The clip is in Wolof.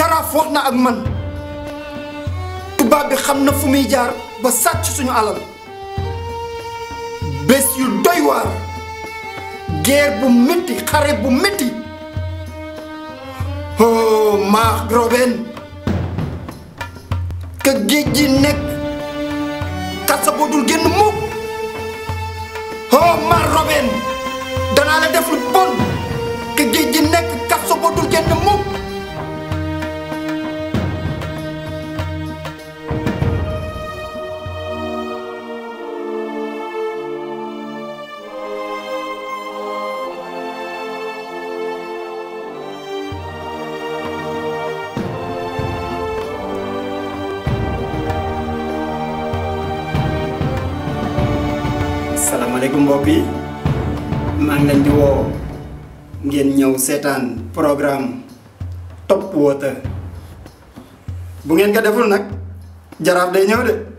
jaraaf wax na ak man tubaab bi xam na fu muy jaar ba sàcc suñu alal bés yu doy waar guerre bu métti xare bu métti oh maax Robin ka géej gi nekk kasa boo dul génn mukk oh maax Robin danaa la def lu bon ka géej gi nekk kasa boo dul génn mukk salaamaaleykum mbokk yi maa ngi leen di woo ngeen ñëw seetaan programme Top Water bu ngeen ko deful nag jaraaf day ñëw de